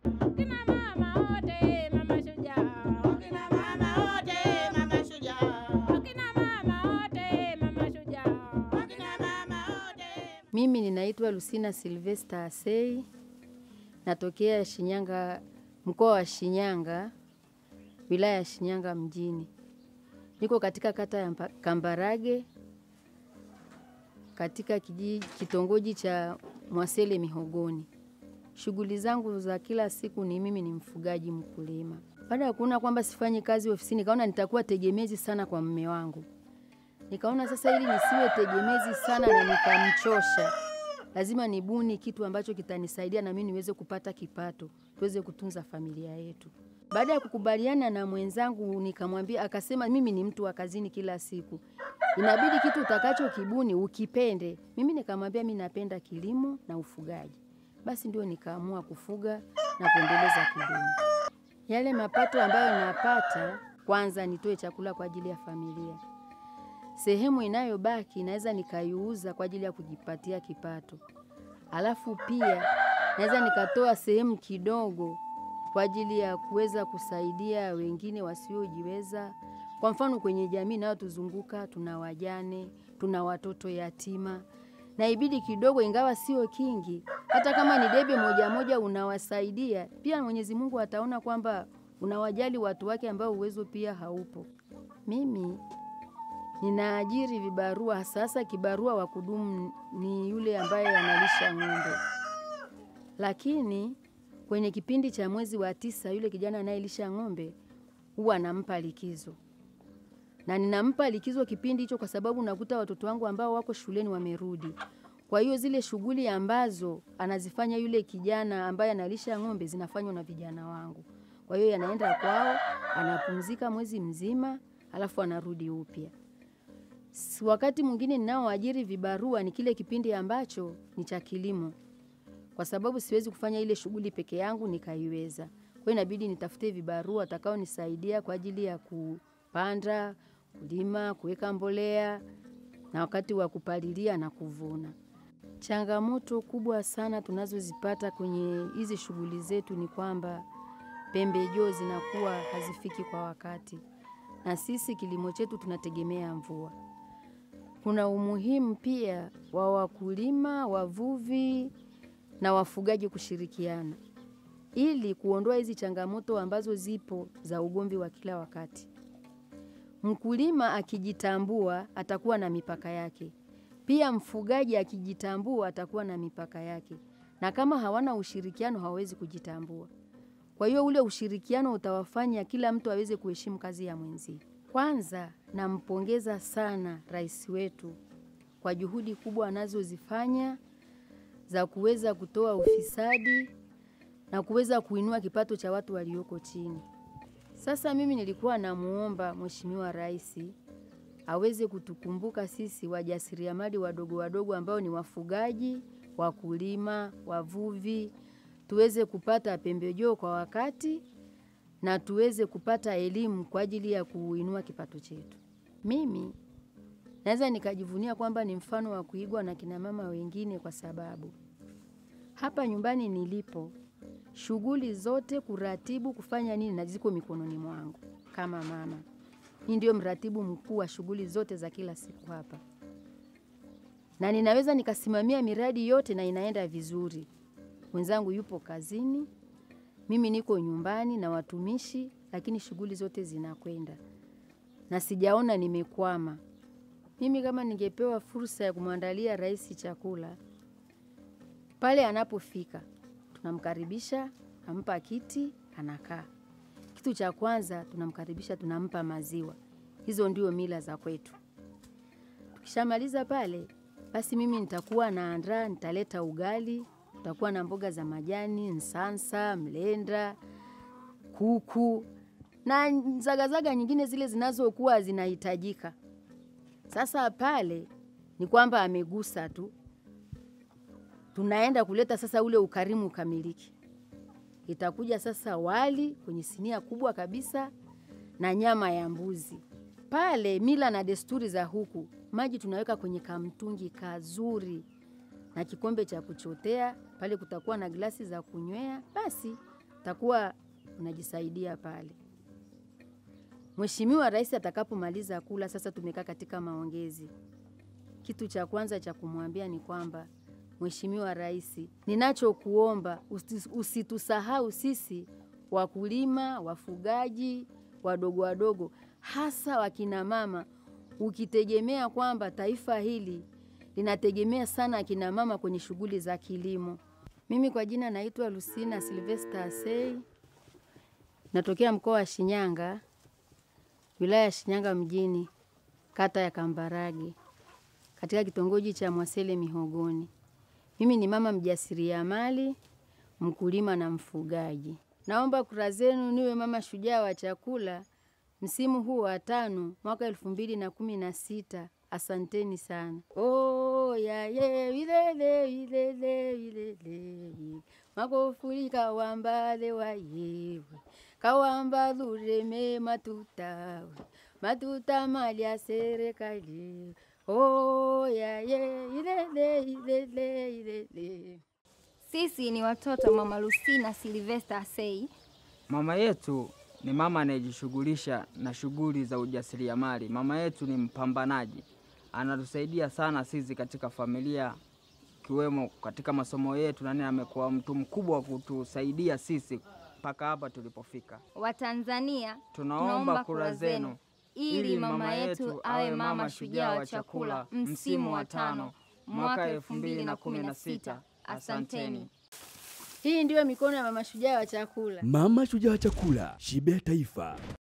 Kina mama wote mama shujaa. Kina mama wote mama shujaa. Kina mama wote mama shujaa. Kina mama wote Mimi ninaitwa Lucina Silvester Asei, natokea Shinyanga, mkoa wa Shinyanga, wilaya ya Shinyanga mjini. Niko katika kata ya Mpa- Kambarage, katika kijiji kitongoji cha Mwasele Mihogoni. Shughuli zangu za kila siku ni mimi ni mfugaji mkulima. Baada ya kuona kwamba sifanyi kazi ofisini, nikaona nitakuwa tegemezi sana kwa mume wangu. Nikaona sasa ili nisiwe tegemezi sana na nikamchosha, lazima nibuni kitu ambacho kitanisaidia na mimi niweze kupata kipato, tuweze kutunza familia yetu. Baada ya kukubaliana na mwenzangu, nikamwambia, akasema mimi ni mtu wa kazini kila siku, inabidi kitu utakacho kibuni ukipende. Mimi nikamwambia mimi napenda kilimo na ufugaji, basi ndio nikaamua kufuga na kuendeleza kilimo. Yale mapato ambayo napata, kwanza nitoe chakula kwa ajili ya familia sehemu inayobaki naweza nikaiuza kwa ajili ya kujipatia kipato, alafu pia naweza nikatoa sehemu kidogo kwa ajili ya kuweza kusaidia wengine wasiojiweza. Kwa mfano, kwenye jamii inayotuzunguka tuna wajane, tuna watoto yatima, na ibidi kidogo, ingawa sio kingi, hata kama ni debe moja moja unawasaidia, pia Mwenyezi Mungu ataona kwamba unawajali watu wake ambao uwezo pia haupo. Mimi ninaajiri vibarua. Sasa kibarua wa kudumu ni yule ambaye analisha ng'ombe, lakini kwenye kipindi cha mwezi wa tisa yule kijana anayelisha ng'ombe huwa anampa likizo, na ninampa likizo kipindi hicho kwa sababu nakuta watoto wangu ambao wako shuleni wamerudi. Kwa hiyo zile shughuli ambazo anazifanya yule kijana ambaye analisha ng'ombe zinafanywa na vijana wangu. Kwa hiyo yanaenda kwao, anapumzika mwezi mzima, alafu anarudi upya. S- Wakati mwingine ninaoajiri vibarua ni kile kipindi ambacho ni cha kilimo, kwa sababu siwezi kufanya ile shughuli peke yangu nikaiweza. Kwa hiyo inabidi nitafute vibarua watakaonisaidia kwa ajili ya kupanda, kulima, kuweka mbolea na wakati wa kupalilia na kuvuna. Changamoto kubwa sana tunazozipata kwenye hizi shughuli zetu ni kwamba pembejeo zinakuwa hazifiki kwa wakati, na sisi kilimo chetu tunategemea mvua. Kuna umuhimu pia wa wakulima, wavuvi na wafugaji kushirikiana ili kuondoa hizi changamoto ambazo zipo za ugomvi wa kila wakati. Mkulima akijitambua atakuwa na mipaka yake, pia mfugaji akijitambua atakuwa na mipaka yake, na kama hawana ushirikiano hawawezi kujitambua. Kwa hiyo ule ushirikiano utawafanya kila mtu aweze kuheshimu kazi ya mwenzie. Kwanza nampongeza sana rais wetu kwa juhudi kubwa anazozifanya za kuweza kutoa ufisadi na kuweza kuinua kipato cha watu walioko chini. Sasa mimi nilikuwa namuomba Mheshimiwa Rais aweze kutukumbuka sisi wajasiriamali wadogo wadogo ambao ni wafugaji, wakulima, wavuvi, tuweze kupata pembejeo kwa wakati na tuweze kupata elimu kwa ajili ya kuinua kipato chetu. Mimi naweza nikajivunia kwamba ni mfano wa kuigwa na kina mama wengine, kwa sababu hapa nyumbani nilipo shughuli zote kuratibu, kufanya nini, na ziko mikononi mwangu kama mama. Mimi ndio mratibu mkuu wa shughuli zote za kila siku hapa, na ninaweza nikasimamia miradi yote na inaenda vizuri. Mwenzangu yupo kazini, mimi niko nyumbani na watumishi, lakini shughuli zote zinakwenda na sijaona nimekwama. Mimi kama ningepewa fursa ya kumwandalia rais chakula pale anapofika, tunamkaribisha, nampa kiti, anakaa. Kitu cha kwanza tunamkaribisha, tunampa maziwa. Hizo ndio mila za kwetu. Tukishamaliza pale, basi mimi nitakuwa naandaa, nitaleta ugali, tutakuwa na mboga za majani, nsansa, mlenda, kuku na zagazaga nyingine zile zinazokuwa zinahitajika. Sasa pale ni kwamba amegusa tu, tunaenda kuleta sasa ule ukarimu ukamiliki. Itakuja sasa wali kwenye sinia kubwa kabisa na nyama ya mbuzi. Pale mila na desturi za huku, maji tunaweka kwenye kamtungi kazuri na kikombe cha kuchotea. Pale kutakuwa na glasi za kunywea. Basi takuwa unajisaidia pale. Mheshimiwa Rais atakapomaliza kula, sasa tumekaa katika maongezi, kitu cha kwanza cha kumwambia ni kwamba Mheshimiwa Rais, ninachokuomba usi- usitusahau sisi wakulima, wafugaji wadogo wadogo, hasa wakina mama, ukitegemea kwamba taifa hili linategemea sana akina mama kwenye shughuli za kilimo. Mimi kwa jina naitwa Lucina Silvester Asei, natokea mkoa wa Shinyanga, wilaya ya Shinyanga mjini, kata ya Kambarage, katika kitongoji cha Mwasele Mihogoni. Mimi ni mama mjasiriamali, mkulima na mfugaji. Naomba kura zenu niwe mama shujaa wa chakula msimu huu wa tano mwaka elfu mbili na kumi na sita. Asanteni sana. Oh, ya ye wilele wilele wilele magofuli kawambale wa yewe kawamba lureme matutawe matuta mali ya serikali oh, ya ye ilele ilele ilele Sisi ni watoto wa mama Lucina Silvester Asei. Mama yetu ni mama anayejishughulisha na shughuli za ujasiriamali. Mama yetu ni mpambanaji, anatusaidia sana sisi katika familia, kiwemo katika masomo yetu, na nini, amekuwa mtu mkubwa wa kutusaidia sisi mpaka hapa tulipofika. Watanzania, Tunaomba kura zenu ili mama yetu awe mama shujaa wa chakula msimu wa tano mwaka elfu mbili na kumi na sita. Asanteni. Hii ndiyo mikono ya mama shujaa wa chakula. Mama shujaa wa chakula, shibe ya taifa.